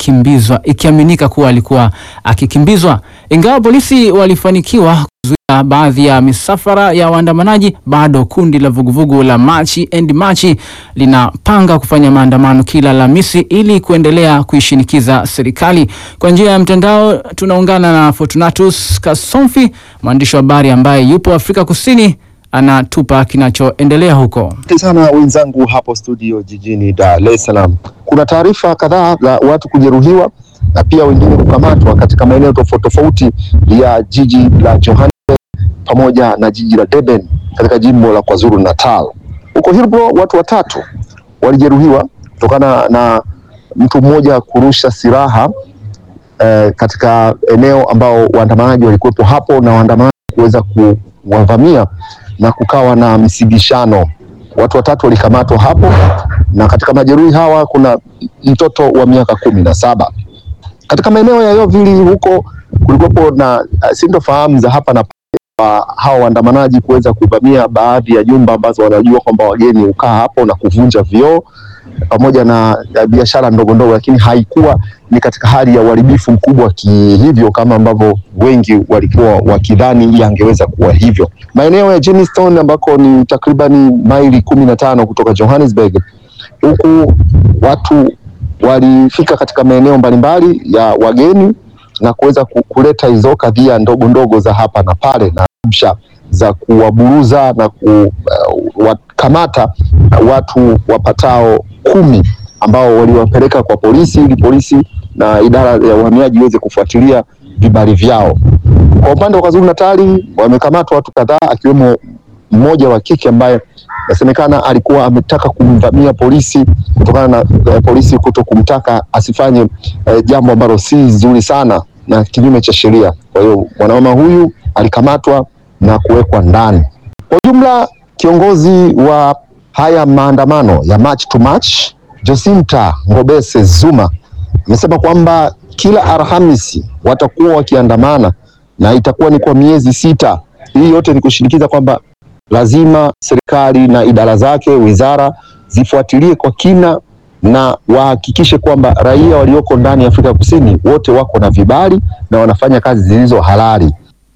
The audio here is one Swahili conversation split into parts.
akikimbizwa, ikiaminika kuwa alikuwa akikimbizwa. Ingawa polisi walifanikiwa kuzuia baadhi ya misafara ya waandamanaji, bado kundi la vuguvugu la Machi and Machi linapanga kufanya maandamano kila Alhamisi ili kuendelea kuishinikiza serikali. Kwa njia ya mtandao tunaungana na Fortunatus Kasomfi, mwandishi wa habari ambaye yupo Afrika Kusini, anatupa kinachoendelea huko. Asante sana wenzangu hapo studio jijini Dar es Salaam. Kuna taarifa kadhaa za watu kujeruhiwa na pia wengine kukamatwa katika maeneo tofauti tofauti ya jiji la Johannesburg pamoja na jiji la Durban katika jimbo la KwaZulu Natal. Huko Hillbrow watu watatu walijeruhiwa kutokana na mtu mmoja kurusha silaha eh, katika eneo ambao waandamanaji walikuwepo hapo na waandamanaji kuweza kuwavamia na kukawa na msigishano. Watu watatu walikamatwa hapo, na katika majeruhi hawa kuna mtoto wa miaka kumi na saba. Katika maeneo ya Yovili huko kulikuwepo na uh, sintofahamu za hapa na pale wa hawa waandamanaji kuweza kuvamia baadhi ya nyumba ambazo wanajua kwamba wageni hukaa hapo na kuvunja vioo pamoja na ya biashara ndogo ndogo, lakini haikuwa ni katika hali ya uharibifu mkubwa kihivyo kama ambavyo wengi walikuwa wakidhani yangeweza kuwa hivyo. Maeneo ya Jamestown ambako ni takribani maili kumi na tano kutoka Johannesburg, huku watu walifika katika maeneo mbalimbali ya wageni na kuweza ku- kuleta hizo kadhia ndogo ndogo za hapa na pale na rabsha za kuwaburuza na kuwakamata watu wapatao kumi ambao waliwapeleka kwa polisi ili polisi na idara ya uhamiaji iweze kufuatilia vibali vyao. Kwa upande wa KwaZulu Natali wamekamatwa watu kadhaa akiwemo mmoja wa kike ambaye inasemekana alikuwa ametaka kumvamia polisi kutokana na eh, polisi kuto kumtaka asifanye eh, jambo ambalo si zuri sana na kinyume cha sheria. Kwa hiyo mwanaume huyu alikamatwa na kuwekwa ndani. Kwa ujumla, kiongozi wa haya maandamano ya March to March Jacinta Ngobese Zuma amesema kwamba kila Alhamisi watakuwa wakiandamana na itakuwa ni kwa miezi sita. Hii yote ni kushinikiza kwamba lazima serikali na idara zake, wizara zifuatilie kwa kina na wahakikishe kwamba raia walioko ndani ya Afrika Kusini wote wako na vibali na wanafanya kazi zilizo halali.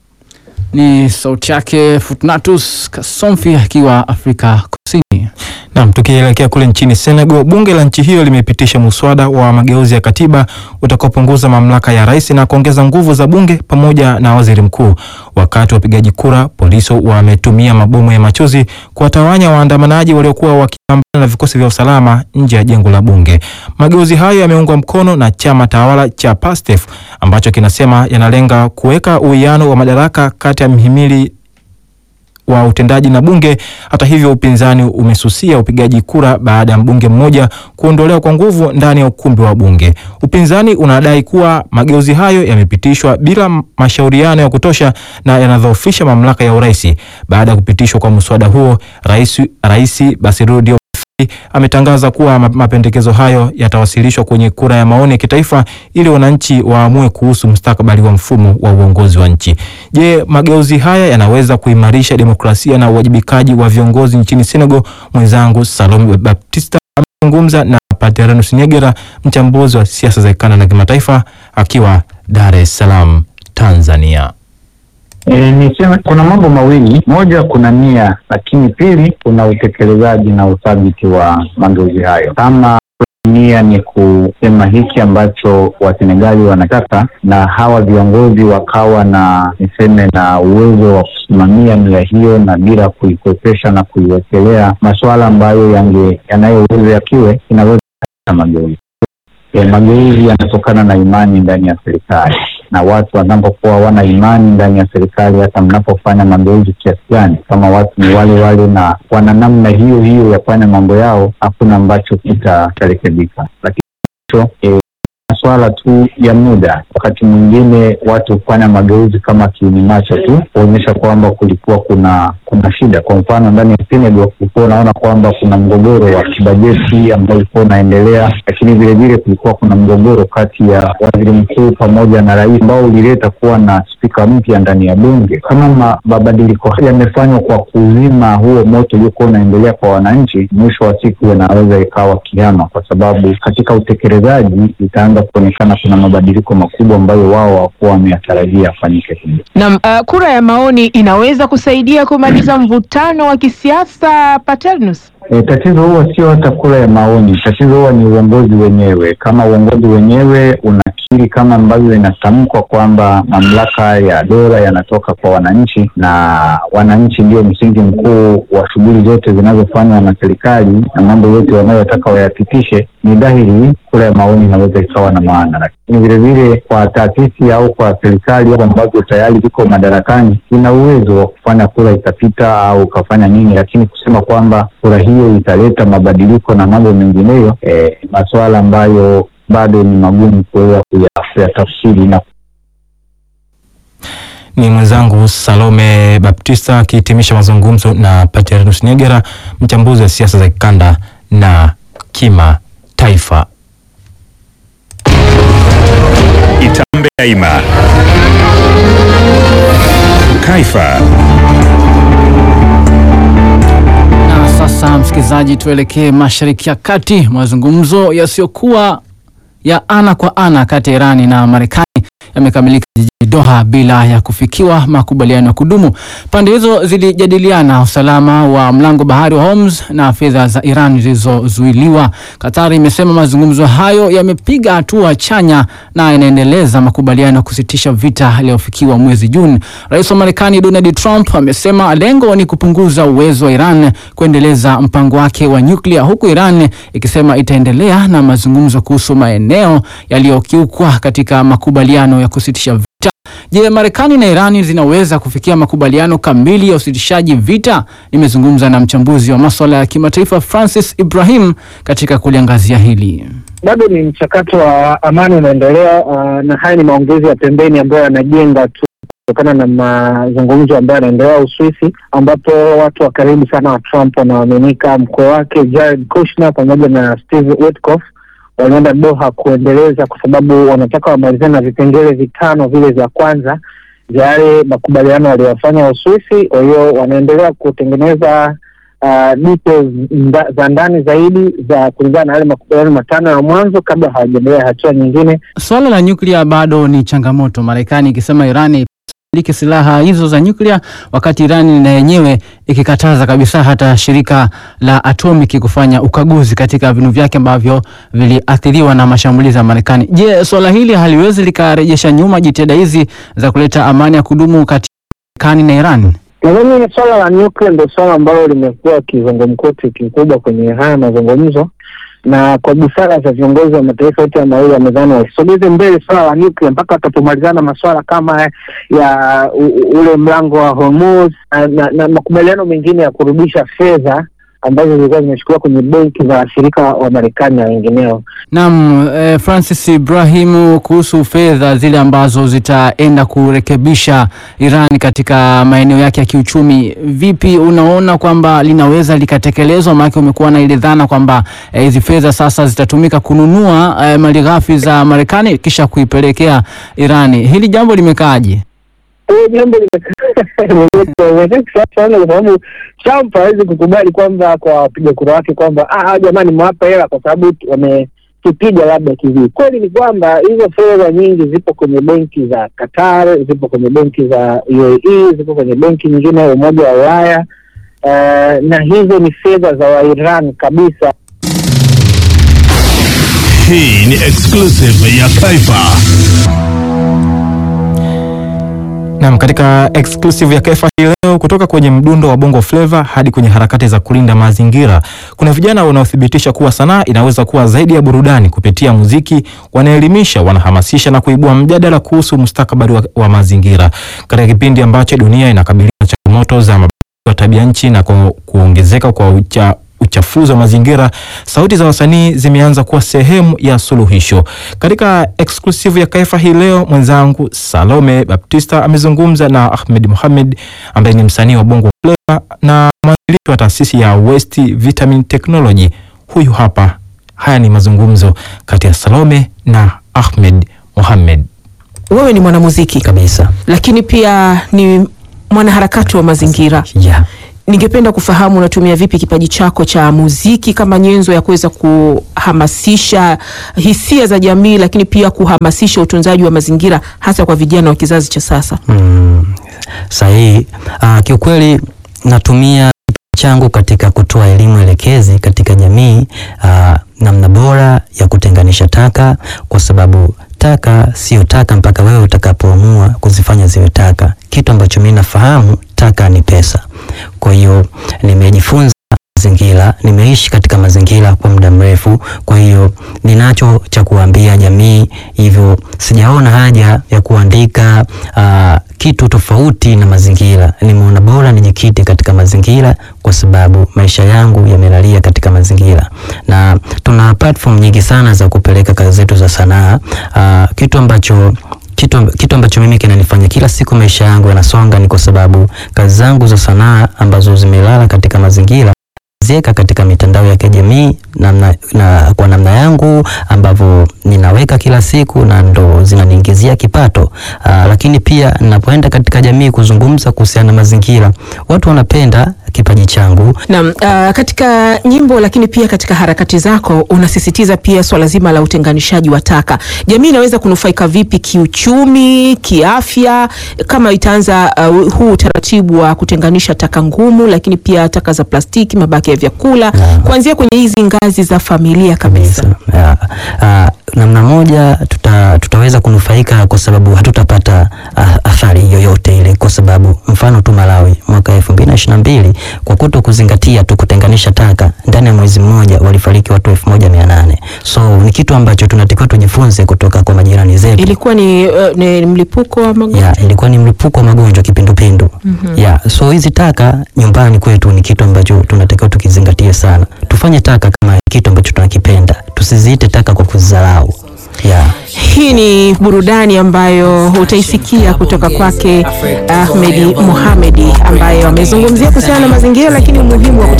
Ni sauti yake Fortunatus Kasomfi akiwa Afrika Kusini. Naam, tukielekea kule nchini Senegal, bunge la nchi hiyo limepitisha muswada wa mageuzi ya katiba utakaopunguza mamlaka ya rais na kuongeza nguvu za bunge pamoja na waziri mkuu. Wakati wa upigaji kura, polisi wametumia mabomu ya machozi kuwatawanya waandamanaji waliokuwa wakipambana na vikosi vya usalama nje ya jengo la bunge. Mageuzi hayo yameungwa mkono na chama tawala cha PASTEF ambacho kinasema yanalenga kuweka uwiano wa madaraka kati ya mhimili wa utendaji na bunge. Hata hivyo, upinzani umesusia upigaji kura baada ya mbunge mmoja kuondolewa kwa nguvu ndani ya ukumbi wa bunge. Upinzani unadai kuwa mageuzi hayo yamepitishwa bila mashauriano ya kutosha na yanadhoofisha mamlaka ya urais. Baada ya kupitishwa kwa mswada huo, rais rais Bassirou Diomaye ametangaza kuwa ma- mapendekezo hayo yatawasilishwa kwenye kura ya maoni ya kitaifa ili wananchi waamue kuhusu mustakabali wa mfumo wa uongozi wa nchi. Je, mageuzi haya yanaweza kuimarisha demokrasia na uwajibikaji wa viongozi nchini Senegal? Mwenzangu Salome Baptista amezungumza na Paternus Nyegera, mchambuzi wa siasa za kikanda na kimataifa, akiwa Dar es Salaam, Tanzania. E, niseme kuna mambo mawili. Moja, kuna nia, lakini pili, kuna utekelezaji na uthabiti wa mageuzi hayo. Kama nia ni kusema hiki ambacho Wasenegali wanataka na hawa viongozi wakawa na niseme na uwezo wa kusimamia nia hiyo na bila kuikwepesha na kuiwekelea masuala ambayo yange yanayoweza yakiwe inaweza kuleta mageuzi. E, mageuzi yanatokana na imani ndani ya serikali na watu wanapokuwa wana imani ndani ya serikali, hata mnapofanya mageuzi kiasi gani, kama watu ni wale wale na wana namna hiyo hiyo ya kufanya mambo yao, hakuna ambacho kitarekebika. Lakini hicho e, masuala tu ya muda. Wakati mwingine watu hufanya mageuzi kama kiini macho tu kuonyesha kwamba kulikuwa kuna kuna shida. Kwa mfano ndani ya Senegal kulikuwa unaona kwamba kuna mgogoro wa kibajeti ambao ulikuwa unaendelea, lakini vilevile kulikuwa kuna mgogoro kati ya waziri mkuu pamoja na rais ambao ulileta kuwa na spika mpya ndani ya bunge, kama mabadiliko haya yamefanywa kwa kuzima huo moto uliokuwa unaendelea kwa wananchi, mwisho wa siku inaweza ikawa kiama, kwa sababu katika utekelezaji itaanza kuonekana kuna mabadiliko makubwa ambayo wao hawakuwa wameyatarajia afanyike hivi. Naam, uh, kura ya maoni inaweza kusaidia kumaliza mvutano wa kisiasa Paternus? E, tatizo huwa sio hata kura ya maoni. Tatizo huwa ni uongozi wenyewe. Kama uongozi wenyewe unakiri kama ambavyo inatamkwa kwamba mamlaka ya dola yanatoka kwa wananchi na wananchi ndio msingi mkuu wa shughuli zote zinazofanywa na serikali na mambo yote wanayotaka wayapitishe, ni dhahiri kura ya maoni inaweza ikawa na maana, lakini vilevile kwa taasisi au kwa serikali ambazo tayari ziko madarakani ina uwezo wa kufanya kura ikapita au ukafanya nini, lakini kusema kwamba kura hiyo italeta mabadiliko na mambo mengineyo, eh, masuala ambayo bado ni magumu kuweza kuyatafsiri na Ni mwenzangu Salome Baptista akihitimisha mazungumzo na Paternus Nyegera, mchambuzi wa siasa za kikanda na kimataifa. Itambe Daima. Kaifa. Na sasa msikilizaji, tuelekee mashariki ya kati. Mazungumzo yasiyokuwa ya ana kwa ana kati ya Irani na Marekani yamekamilika jijini Doha bila ya kufikiwa makubaliano ya kudumu. Pande hizo zilijadiliana usalama wa mlango bahari wa Hormuz na fedha za Iran zilizozuiliwa. Qatar imesema mazungumzo hayo yamepiga hatua chanya na yanaendeleza makubaliano ya kusitisha vita yaliyofikiwa mwezi Juni. Rais wa Marekani Donald Trump amesema lengo ni kupunguza uwezo wa Iran kuendeleza mpango wake wa nyuklia, huku Iran ikisema itaendelea na mazungumzo kuhusu maeneo yaliyokiukwa katika makubaliano ya kusitisha vita. Je, Marekani na Irani zinaweza kufikia makubaliano kamili ya usitishaji vita? Nimezungumza na mchambuzi wa maswala ya kimataifa Francis Ibrahim katika kuliangazia hili. Bado ni mchakato wa amani unaendelea, uh, na haya ni maongezi ya pembeni ambayo yanajenga tu kutokana na mazungumzo ambayo yanaendelea Uswisi, ambapo watu wa karibu sana wa Trump wanaoaminika, mkwe wake Jared Kushner pamoja na Steve Witkoff walienda Doha kuendeleza, kwa sababu wanataka wamalizane na vipengele vitano vile vya kwanza vya yale makubaliano waliyofanya Uswisi. Kwa hiyo wanaendelea kutengeneza uh, details nda, za ndani zaidi za kulingana na yale makubaliano matano ya mwanzo kabla hawajaendelea hatua nyingine. Swala la nyuklia bado ni changamoto, Marekani ikisema Irani miliki silaha hizo za nyuklia, wakati Irani na yenyewe ikikataza kabisa hata shirika la atomiki kufanya ukaguzi katika vinu vyake ambavyo viliathiriwa na mashambulizi ya Marekani. Je, swala hili haliwezi likarejesha nyuma jitihada hizi za kuleta amani ya kudumu kati ya Marekani na Iran? Nadhani swala la nyuklia ndio swala ambalo limekuwa kizungumkuti kikubwa kwenye haya mazungumzo, na kwa busara za viongozi wa mataifa yote mawili wamedhani wasisogeze mbele swala la nyuklia mpaka watapomalizana masuala kama ya u, u, ule mlango wa Hormuz na, na, na makubaliano mengine ya kurudisha fedha ambazo zilikuwa zimeshikiliwa kwenye benki za washirika wa Marekani na wengineo. Naam, eh, Francis Ibrahim, kuhusu fedha zile ambazo zitaenda kurekebisha Iran katika maeneo yake ya kiuchumi, vipi unaona kwamba linaweza likatekelezwa? Maana umekuwa na ile dhana kwamba hizi eh, fedha sasa zitatumika kununua eh, malighafi za Marekani kisha kuipelekea Irani. Hili jambo limekaaje? jambo sana kwa sababu Trump hawezi kukubali kwamba kwa wapiga kura wake kwamba ah, jamani mwapa hela kwa sababu wametupiga labda kivi. Kweli ni kwamba hizo fedha nyingi zipo kwenye benki za Qatar, zipo kwenye benki za UAE, zipo kwenye benki nyingine ya Umoja wa Ulaya uh, na hizo ni fedha za Wairan kabisa. Hii ni exclusive ya Kaifa. Naam, katika exclusive ya Kaifa hii leo, kutoka kwenye mdundo wa bongo flava hadi kwenye harakati za kulinda mazingira, kuna vijana wanaothibitisha kuwa sanaa inaweza kuwa zaidi ya burudani. Kupitia muziki, wanaelimisha, wanahamasisha na kuibua mjadala kuhusu mustakabali wa, wa mazingira katika kipindi ambacho dunia inakabiliwa na changamoto za mabadiliko ya tabia nchi na ku, kuongezeka kwa ucha, uchafuzi wa mazingira. Sauti za wasanii zimeanza kuwa sehemu ya suluhisho. Katika exclusive ya Kaifa hii leo, mwenzangu Salome Baptista amezungumza na Ahmed Mohamed ambaye ni msanii wa bongo flava na mwanzilishi wa taasisi ya West Vitamin Technology. Huyu hapa, haya ni mazungumzo kati ya Salome na Ahmed Mohamed. wewe ni mwanamuziki kabisa lakini pia ni mwanaharakati wa mazingira. yeah. Ningependa kufahamu unatumia vipi kipaji chako cha muziki kama nyenzo ya kuweza kuhamasisha hisia za jamii, lakini pia kuhamasisha utunzaji wa mazingira hasa kwa vijana wa kizazi cha sasa. Mm, sahihi. Uh, kiukweli natumia kipaji changu katika kutoa elimu elekezi katika jamii uh, namna bora ya kutenganisha taka, kwa sababu taka sio taka mpaka wewe utakapoamua kuzifanya ziwe taka. Kitu ambacho mimi nafahamu, taka ni pesa. Kwa hiyo nimejifunza mazingira, nimeishi katika mazingira kwa muda mrefu, kwa hiyo ninacho cha kuambia jamii, hivyo sijaona haja ya kuandika aa, kitu tofauti na mazingira. Nimeona bora nijikite katika mazingira, kwa sababu maisha yangu yamelalia katika mazingira, na tuna platform nyingi sana za kupeleka kazi zetu za sanaa, aa, kitu ambacho kitu, kitu ambacho mimi kinanifanya kila siku maisha yangu yanasonga ni kwa sababu kazi zangu za sanaa ambazo zimelala katika mazingira ziweka katika mitandao ya kijamii namna, na kwa namna yangu ambavyo ninaweka kila siku na ndo zinaniingizia kipato. Aa, lakini pia ninapoenda katika jamii kuzungumza kuhusiana na mazingira, watu wanapenda kipaji changu. Naam, uh, katika nyimbo lakini pia katika harakati zako unasisitiza pia swala zima la utenganishaji wa taka. Jamii inaweza kunufaika vipi kiuchumi, kiafya kama itaanza uh, huu utaratibu wa kutenganisha taka ngumu, lakini pia taka za plastiki, mabaki ya vyakula kuanzia kwenye hizi ngazi za familia kabisa. Ya, ah, namna moja tuta, tutaweza kunufaika kwa sababu hatutapata ah, athari yoyote ile, kwa sababu mfano tu Malawi mwaka elfu mbili na ishirini na mbili kwa kuto kuzingatia tu kutenganisha taka, ndani ya mwezi mmoja walifariki watu elfu moja mia nane so ni kitu ambacho tunatakiwa tujifunze kutoka kwa majirani zetu. Ilikuwa ni, uh, ni mlipuko wa magonjwa. Ya, ilikuwa ni mlipuko wa magonjwa kipindupindu. Ya, so hizi taka nyumbani kwetu ni kitu ambacho tunatakiwa tukizingatie sana. Tufanye taka kama kitu ambacho tunakipenda, tusiziite taka kwa kuzidharau. Ya. Hii ni burudani ambayo utaisikia kutoka kwake Ahmedi Mohamedi ambaye amezungumzia kuhusiana na mazingira, lakini umuhimu wa